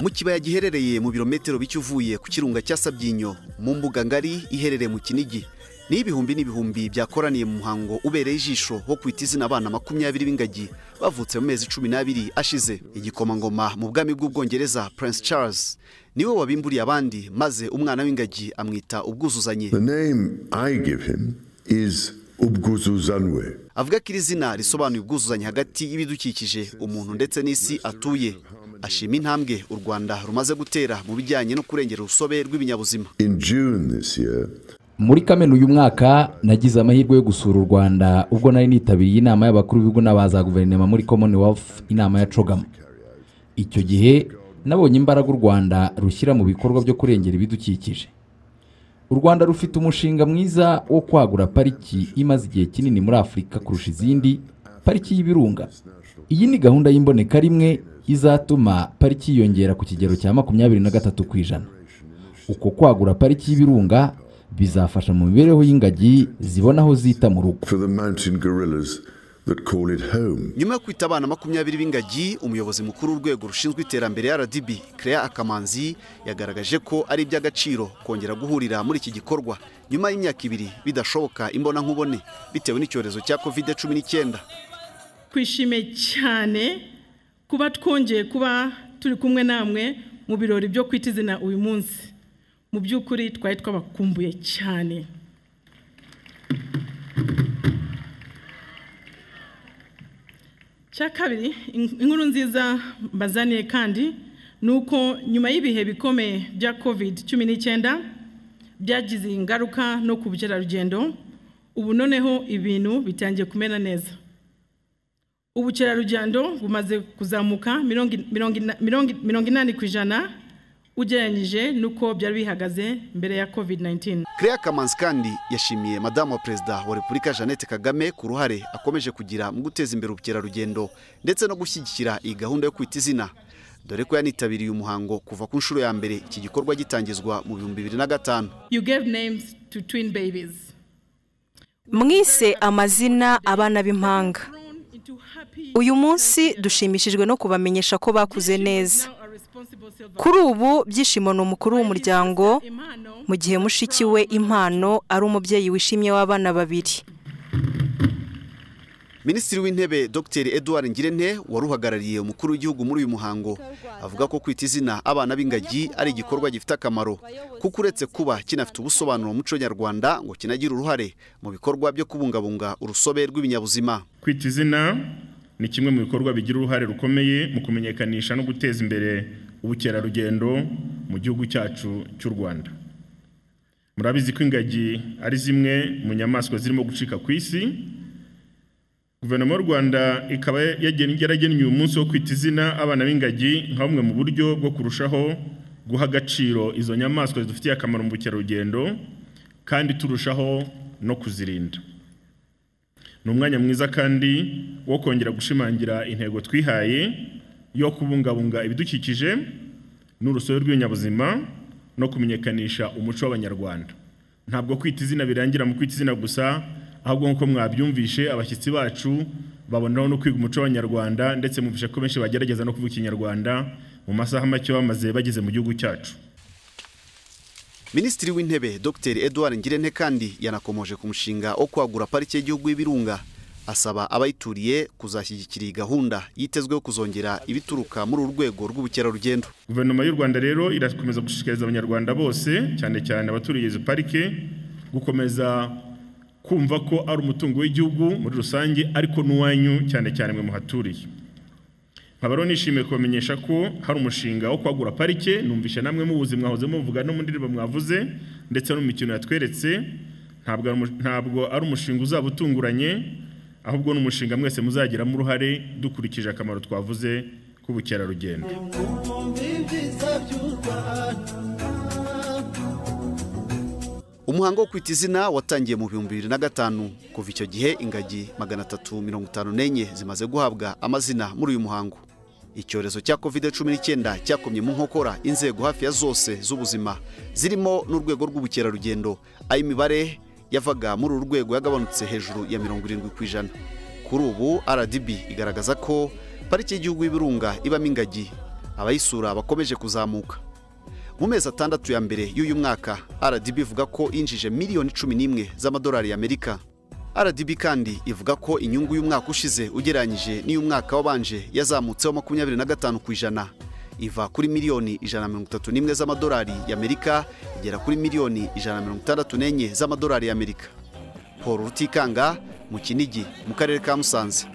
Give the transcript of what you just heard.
mu kibaya giherereye mu birometero bike uvuye ku kirunga cya sabyinyo mu mbuga ngari iherereye mu kinigi ni ibihumbi n'ibihumbi byakoraniye mu muhango ubereye ijisho wo kwita izina abana makumyabiri b'ingagi bavutse mu mezi cumi n'abiri ashize igikomangoma mu bwami bw'ubwongereza prince charles niwe wabimburiye abandi maze umwana w'ingagi amwita ubwuzuzanye The name I give him is Ubguzuzanwe. avuga ko iri zina risobanuye ubwuzuzanye hagati y'ibidukikije umuntu ndetse n'isi atuye ashima intambwe u rwanda rumaze gutera mu bijyanye no kurengera urusobe rw'ibinyabuzima In June this year, muri kamena uyu mwaka nagize amahirwe yo gusura u rwanda ubwo nari nitabiye inama y'abakuru b'ibigo n'aba za guverinoma muri commonwealth inama ya cogama icyo gihe nabonye imbaraga u rwanda rushyira mu bikorwa byo kurengera ibidukikije u rwanda rufite umushinga mwiza wo kwagura pariki imaze igihe kinini muri afurika kurusha izindi pariki y'ibirunga iyi ni gahunda y'imboneka rimwe izatuma pariki yiyongera ku kigero cya makumyabiri na gatatu ku ijana uko kwagura pariki y'ibirunga bizafasha mu mibereho y'ingagi zibona aho zita mu rugo for the mountain gorillas that call it home. nyuma yo kwita abana makumyabiri b'ingagi umuyobozi mukuru w'urwego rushinzwe iterambere rdb Claire akamanzi yagaragaje ko ari iby'agaciro kongera guhurira muri iki gikorwa nyuma y'imyaka ibiri bidashoboka imbonankubone bitewe n'icyorezo cya covid cumi n'icyenda twishimiye cyane kuba twongeye kuba turi kumwe namwe mu birori byo kwita izina uyu munsi mu by'ukuri twari twabakumbuye cyane cya kabiri in- inkuru nziza mbazaniye kandi ni uko nyuma y'ibihe bikomeye bya covid cumi n'icyenda byagize ingaruka no ku bukerarugendo ubu noneho ibintu bitangiye kumera neza ubukerarugendo bumaze kuzamuka mirongo in- mirongo ina- mirongo- mirongo inani ku ijana ugereranyije n'uko byari bihagaze mbere ya covid 19 Claire Kamanzi kandi yashimiye madamu wa perezida wa repubulika Jeannette Kagame ku ruhare akomeje kugira mu guteza imbere ubukerarugendo ndetse no gushyigikira iyi gahunda yo kwita izina dore ko yanitabiriye umuhango kuva ku nshuro ya mbere iki gikorwa gitangizwa mu bihumbi bibiri na gatanu you gave names to twin babies mwise amazina abana b'impanga Grown into happy uyu munsi dushimishijwe no kubamenyesha ko bakuze neza now are responsible silver kuri ubu byishimo ni umukuru w'umuryango impano mu gihe mushiki we impano ari umubyeyi wishimye w'abana babiri Minisitiri w'Intebe Dr Edouard Ngirente wari uhagarariye umukuru w'igihugu muri uyu muhango avuga ko kwita izina abana b'ingagi ari igikorwa gifite akamaro kuko uretse kuba kinafite ubusobanuro mu muco nyarwanda ngo kinagira uruhare mu bikorwa byo kubungabunga urusobe rw'ibinyabuzima kwita izina ni kimwe mu bikorwa bigira uruhare rukomeye mu kumenyekanisha no guteza imbere ubukerarugendo mu gihugu cyacu cy'u Rwanda murabizi ko ingagi ari zimwe mu nyamaswa zirimo gucika ku isi guverinoma y'u Rwanda ikaba yagen- yaragennye uyu munsi wo kwita izina abana b'ingagi nka bumwe mu buryo bwo kurushaho guha agaciro izo nyamaswa zidufitiye akamaro mu bukerarugendo kandi turushaho no kuzirinda ni umwanya mwiza kandi wo kongera gushimangira intego twihaye yo kubungabunga ibidukikije n'urusobe rw'ibinyabuzima no kumenyekanisha umuco w'abanyarwanda ntabwo kwita izina birangira mu kwita izina gusa ahubwo nk'uko mwabyumvishe abashyitsi bacu babonaho no kwiga umuco w'abanyarwanda ndetse mumvishe ko benshi bagerageza no kuvuga ikinyarwanda mu masaha make bamaze bageze mu gihugu cyacu Minisitiri w'Intebe Dr Edouard Ngirente kandi yanakomoje ku mushinga wo kwagura parike y'igihugu y'ibirunga asaba abayituriye kuzashyigikira iyi gahunda yitezweho kuzongera ibituruka muri uru rwego rw'ubukerarugendo guverinoma y'u rwanda rero irakomeza gushishikariza abanyarwanda bose cyane cyane abaturiye izo parike gukomeza kumva ko ari umutungo w'igihugu muri rusange ariko n'uwanyu cyane cyane mwe muhaturiye nkaba rero nishimiye kubamenyesha ko hari umushinga wo kwagura parike numvishe namwe mubuzi mwahoze muvuga no mu ndirimbo mwavuze ndetse no mu mikino yatweretse ntabwo ari umu- ntabwo ari umushinga uzaba utunguranye ahubwo ni umushinga mwese muzagiramo uruhare dukurikije akamaro twavuze k'ubukerarugendo Umuhango wo kwita izina watangiye mu bihumbi bibiri na gatanu kuva icyo gihe ingagi magana atatu mirongo itanu n'enye zimaze guhabwa amazina muri uyu muhango icyorezo cya covid cumi n'icyenda cyakomye mu nkokora inzego hafi ya zose z'ubuzima zirimo n'urwego rw'ubukerarugendo aho imibare yavaga muri uru rwego yagabanutse hejuru ya mirongo irindwi ku ijana kuri ubu rdb igaragaza ko pariki y'igihugu y'ibirunga ibamo ingagi abayisura bakomeje kuzamuka mu mezi atandatu ya mbere y'uyu mwaka rdb ivuga ko yinjije miliyoni cumi n'imwe z'amadolari y'amerika rdb kandi ivuga ko inyungu y'umwaka ushize ugereranyije n'iy'umwaka wabanje yazamutseho makumyabiri na gatanu ku ijana iva kuri miliyoni ijana na mirongo itatu n'imwe z'amadolari y'amerika igera kuri miliyoni ijana na mirongo itandatu n'enye z'amadolari y'amerika paul rutikanga mu kinigi mu karere ka musanze